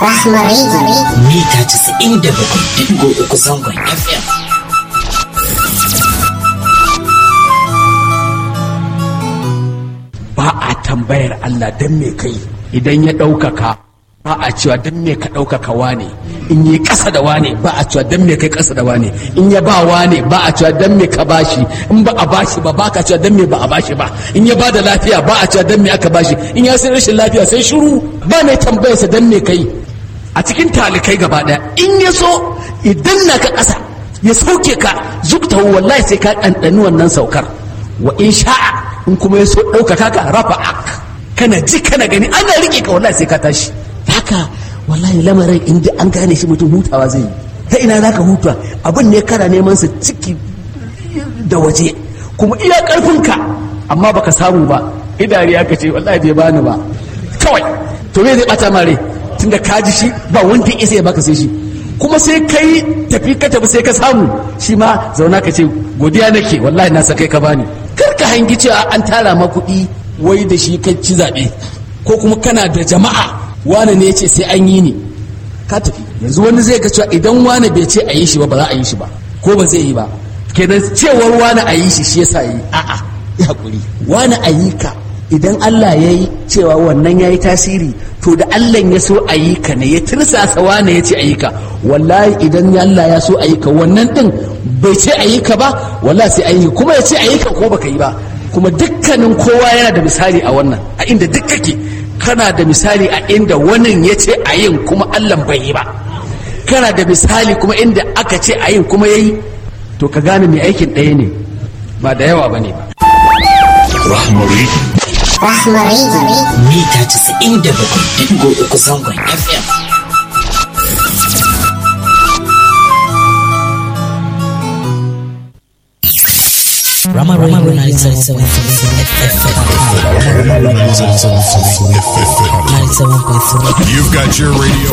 Rahma Radio. mita 97.3 zangon FM. ba a tambayar Allah don me kai idan ya ɗaukaka ba a cewa don me ka ɗaukaka wane in yi ƙasa da wane ba a cewa don me kai ƙasa da wane in ya ba wane ba a cewa don me ka bashi in ba a bashi ba ba ka cewa don me ba a bashi ba in ya ba da lafiya ba a cewa don me aka bashi in ya sai rashin lafiya sai shiru ba mai tambayarsa don me kai a cikin talikai gaba ɗaya in ya so idan na ka ƙasa ya sauke ka zukta wallahi sai ka ɗanɗani wannan saukar wa in sha'a in kuma ya so ɗaukaka ka rafa ak kana ji kana gani ana riƙe ka wallahi sai ka tashi haka wallahi lamarin in dai an gane shi mutum hutawa zai yi ta ina za ka huta abin ne kana neman sa ciki da waje kuma iya ƙarfinka amma baka samu ba idari aka ce wallahi bai bani ba kawai to me zai bata mare tunda ka ji shi ba wanda ya isa ya baka sai shi kuma sai kai tafi ka tafi sai ka samu shi ma zauna ka ce godiya nake wallahi na sakai ka bani kar ka hangi cewa an tara ma kuɗi wai da shi ka ci zaɓe ko kuma kana da jama'a wane ne ya ce sai an yi ni ka tafi yanzu wani zai ga cewa idan wane bai ce a yi shi ba ba za a yi shi ba ko ba zai yi ba kenan cewar wane a yi shi shi yasa yi a'a ya hakuri wane a yi ka idan Allah ya yi cewa wannan ya yi tasiri to da Allah ya so a yi ka ne ya tirsasa wane ya ce a yi ka wallahi idan Allah ya so a yi ka wannan din bai ce a yi ka ba wallahi sai an yi kuma ya ce a yi ka ko baka yi ba kuma dukkanin kowa yana da misali a wannan a inda duk kake kana da misali a inda wannan ya ce a yin kuma Allah bai yi ba kana da misali kuma inda aka ce a yin kuma ya yi to ka gane mai aikin ɗaya ne ba da yawa ba ne ba Rahma Radio. mita 97.3 zangon FM. Rama Radio 97.3 You've got your radio.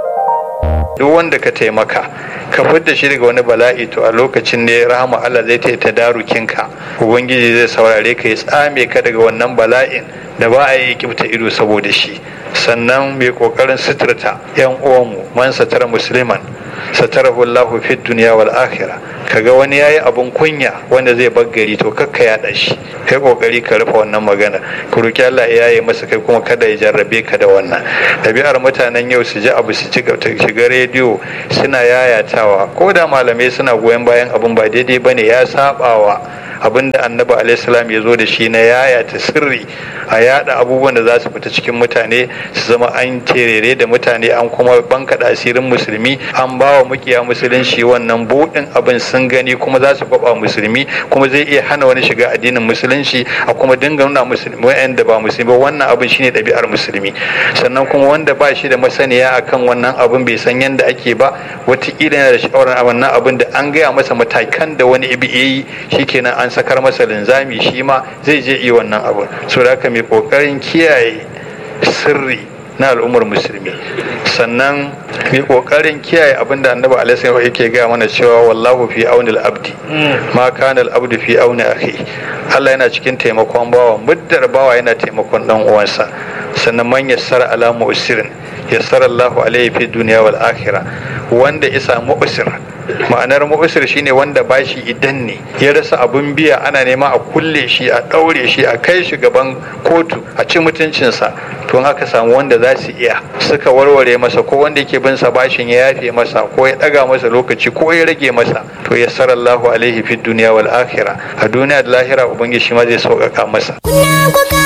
duk wanda ka taimaka ka fidda shi daga wani bala'i to a lokacin ne rahama Allah zai ta darukinka ubangiji zai saurare ka ya tsame ka daga wannan bala'in da ba a yi kibta ido saboda shi sannan mai kokarin suturta yan uwanmu man satara musliman satarahu Allahu fid dunya wal akhirah kaga wani yayi abun kunya wanda zai baggari to kakka yaɗa shi kai kokari ka rufe wannan magana ku roki Allah ya yi masa kai kuma kada ya jarrabe ka da wannan ɗabi'ar mutanen yau su ji abu su ci shiga rediyo suna yayatawa ko da malamai suna goyon bayan abun ba daidai bane ya sabawa abin da annabi alaihissalam ya zo da shi na yayata sirri a yada abubuwan da za su fita cikin mutane su zama an terere da mutane an kuma bankaɗa asirin musulmi an ba wa mukiya musulunci wannan buɗin abin sun gani kuma za su kwaba musulmi kuma zai iya hana wani shiga addinin musulunci a kuma dinga nuna musulmi wa'anda ba musulmi ba wannan abin shine ɗabi'ar musulmi sannan kuma wanda ba shi da masaniya akan wannan abin bai san yadda ake ba wataƙila yana da sha'awar wannan abin da an gaya masa matakan da wani ibi yi shikenan an sakar masa linzami shi ma zai je iya wannan abin so da haka mai kokarin kiyaye sirri na al'ummar musulmi sannan mai kokarin kiyaye abin da annabi alaihi yake gaya mana cewa wallahu fi auni abdi ma kana al-abdu fi auni akhi Allah yana cikin taimakon bawa muddar bawa yana taimakon dan uwansa sannan man yassara ala mu'sirin yassara Allahu alaihi fi dunya wal akhirah wanda ya samu usir ma'anar mu'usir shine wanda bashi idan ne ya rasa abun biya ana nema a kulle shi a ɗaure shi a kai shi gaban kotu a ci mutuncinsa to in aka samu wanda za su iya suka warware masa ko wanda yake bin sa bashin ya yafe masa ko ya ɗaga masa lokaci ko ya rage masa to ya sarallahu alaihi fi duniya wal akhirah a duniya da lahira ubangiji shi ma zai sauƙaƙa masa